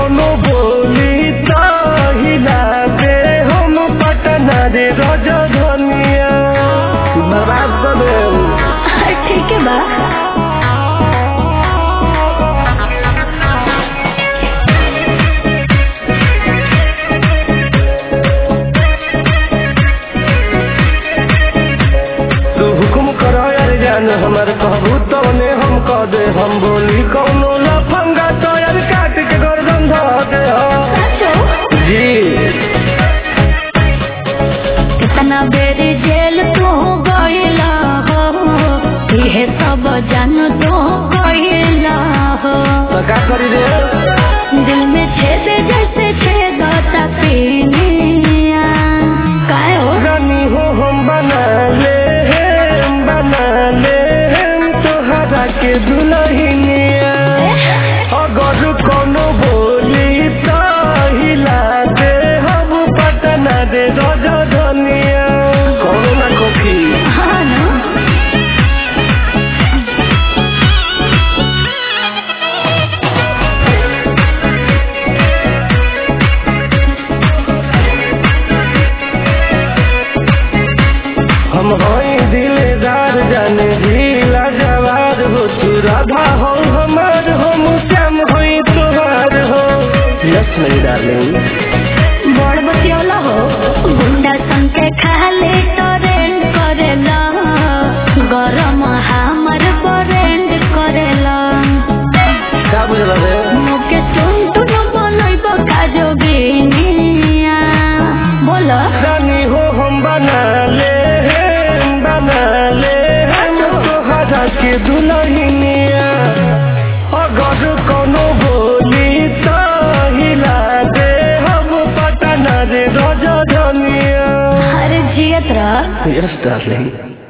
कोनो बोली तो हिला दे हम पटना रे रजधनिया बर्बाद कर देऊ ठीक है बा तू हुकुम करो यार जान हमार कहबू तवने हम कह दे हम बोली कौनो लफंगा तो यार काट के गर्दन धर दे हो साचो जी कितना बेर जेल तू गईला हो ये सब जान तू गईला हो तो का करी रे दिल में छेद जैसे छेद तपीनिया काय हो रानी हो हम बना ले हम बना ले हम तोहरा के दुल्हनिया अगर कोनो बोली तो हिला दे हम पटना दे रजधनिया कोनो ना कोखी हाँ ना हम हई दिलदार जाने जिला जवार हो तू राधा हो हमार हो श्याम होई तोहार हो यस मेरी डार्लिंग बड़ बतियोला हो गुंडा संग के खाले टरेंड करेला गरम हमर बरेंड करेला का बुझल रे मुके सुन तुन बोलई बका जोगिनिया बोलो रानी हो हम बना ले हम बना ले हम तोहरा के दुल्हनिया अगर कोनो बोली तो हिला दे हम पटना रे रजधनिया हर जियत रह यस डार्लिंग